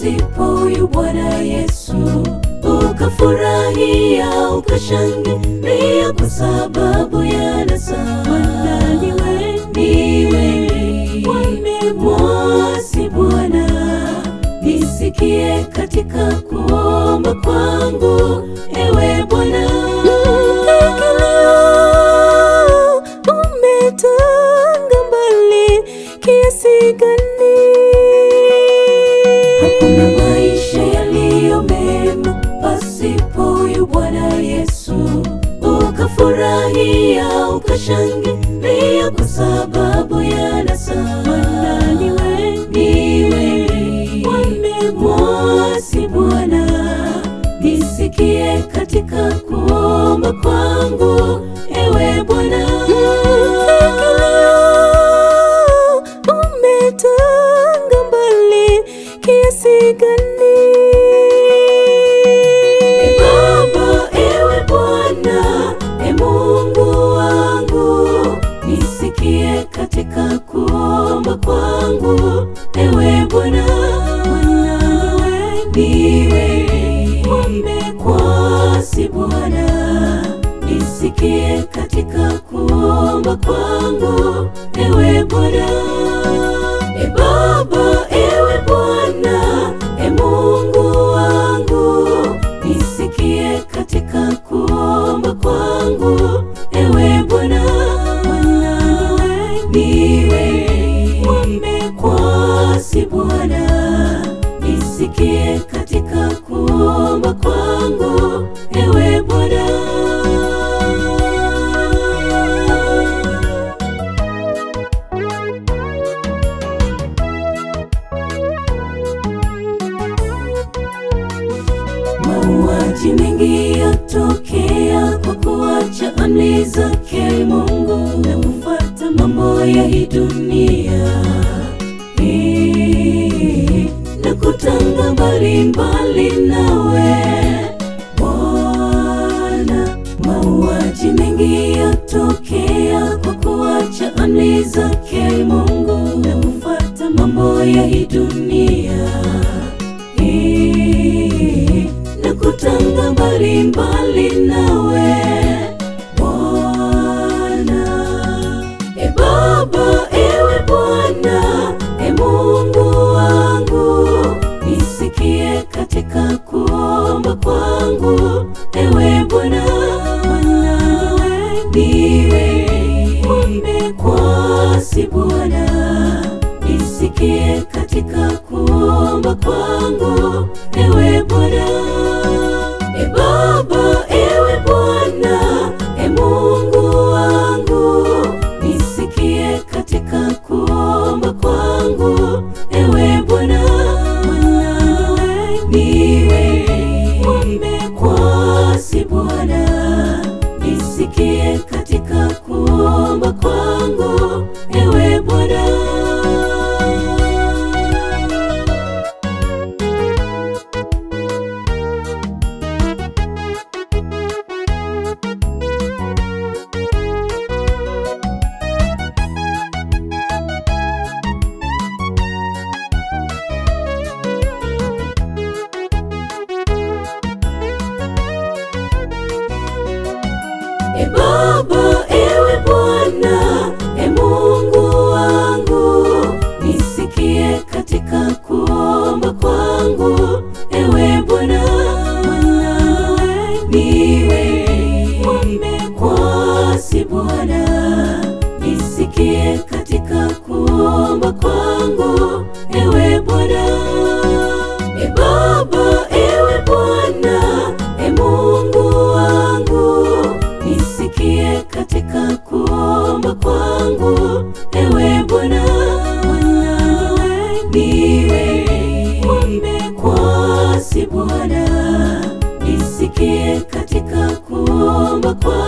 pasipo huyu Bwana Yesu, ukafurahia ukashangilia kwa sababu ya nasa. Maana ni wengi wamemwasi Bwana, nisikie katika kuomba kwangu, ewe Bwana. umetanga mbali kiasi gani? Hakuna maisha yaliyo mema pasipo huyu Bwana Yesu, ukafurahia ukashangilia kwa sababu ya nasa. Maana ni wengi wamemwasi Bwana, nisikie katika kuomba kwangu, ewe Bwana. umetanga mbali kiasi gani? E Baba, ewe Bwana, e Mungu wangu, nisikie katika kuomba kwangu, ewe Bwana. Niwe wamekwasi Bwana, nisikie katika kuomba kwangu, ewe Bwana. E Baba, ewe Bwana, e Mungu wangu, nisikie katika kuomba kwangu, ewe Bwana. Niwe wamekwasi Bwana, nisikie katika kuomba kwangu, ewe Bwana. Mauaji mengi yatokea kwa kuacha amri zake Mungu na kufuata mambo ya hii dunia Eh, na kutanga mbalimbali nawe Bwana. Mauaji mengi yatokea kwa kuacha amri zake Mungu na kufuata mambo ya hii dunia Eh, na kutanga mbalimbali nawe Bwana. E Baba, ewe Bwana, e Mungu wangu, nisikie katika kuomba kwangu, ewe Bwana. Niwe wamekwasi Bwana, nisikie katika kuomba kwangu, ewe Bwana. E Baba, ewe Bwana, e Mungu wangu, nisikie katika kuomba kwangu, ewe Bwana. Niwe wamekwasi Bwana, nisikie katika kuomba kwangu, ewe Bwana. E Baba, ewe Bwana, e Mungu wangu, nisikie katika kuomba kwangu, ewe Bwana. Niwe wamekwasi Bwana, nisikie katika kuomba kwangu, ewe Bwana. E Baba, ewe Bwana, e Mungu wangu, nisikie katika kuomba kwangu, ewe Bwana. Niwe wamekwasi Bwana, nisikie katika kuomba kwangu.